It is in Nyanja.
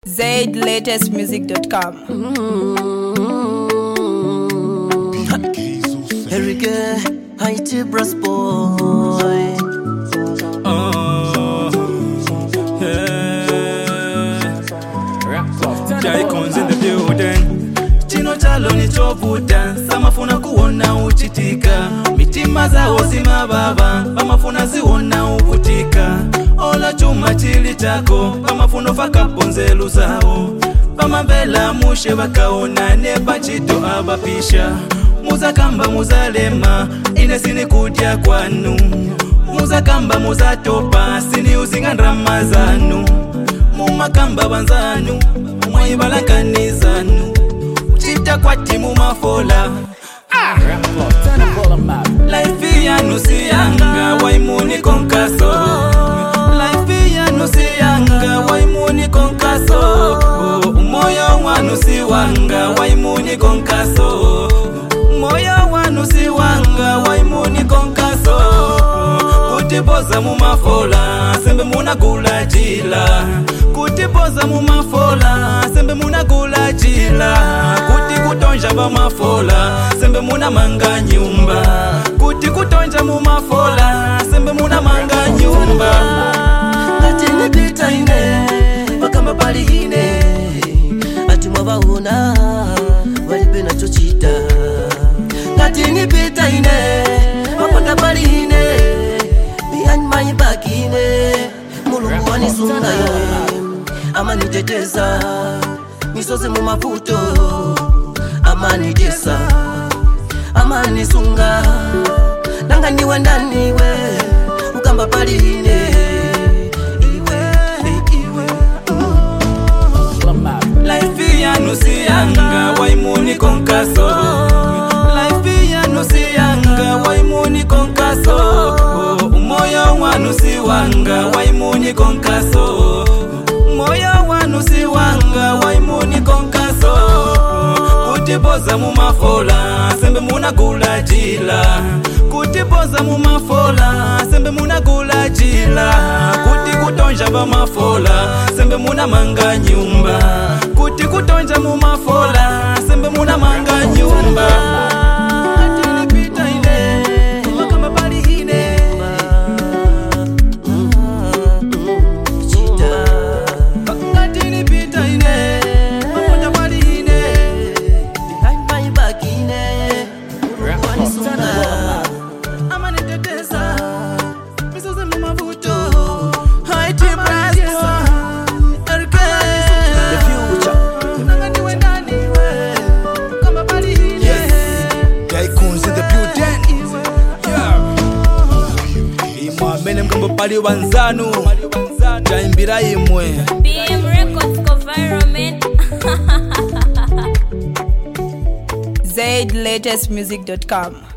zaidlatestmusic.com. Erike, Haiti Brass Boy. Jaikons in the building. Chino chalo ni chovuta samafuna kuona uchitika mitima zawo zimababa pamafuna ziwona ukutika ola chuma chili chako pamafuna fakaponzelu zawo pamamvela mushe vakaonane pachito abapisha muzakamba muzalema ine sini kudya kwanu muzakamba muzatopa sini uzinga ndrama zanu mumakamba banzanu mwaibalanganizanu chita kwati mumafola laifi yanu siyanga waimuni konkaso laifi yanu siyanga waimuni konkaso umoyo wanu siwanga waimuni konkaso moyo wanu siwanga waimuni konkaso kutipoza mumafola sembe munagula jila kutipoza mumafola sembe munagula jila kuti kutonja bamafola sembe munamanga nyumba kuti kutonja mumafola sembe munamanga nyumba Ngati nipita ine, pakamba pali ine. Ati mwabaona, walibe nachochita. Ngati nipita ine, paponda pali ine. Behind my back ine. Mulungu wanisunga ye. Amaniteteza, misozi mu mavuto. Amanitesa, amanisunga. Nanga niwe ndaniwe, ukamba pali ine. Iwe, iwe, laifi yanu siyanga waimuni konkaso laifi yanu siyanga waimuni konkaso umoyo wanu siwanga waimuni konkaso moyo wanu siwanga waimuni konkaso kutipoza mumafola sembe munagula jila kutipoza mumafola sembe munagula jila kuti kutonja bamafola sembe munamanga nyumba kuti kutonja mumafola sembe munamanga nyumba Ati nipita ine, makamba pali ine. chita. Ati nipita ine, maponja pali ine. Behind my back ine. Mulungu wanisunga. amaniteteza misozi mumavuto haiti brasco erke The future. nanganiwe ndaniwe kamba paliine Jaikons in the building. imwe amene mkamba pali wanzanu jaimbira imwe BM Records Environment. zaidlatestmusic.com.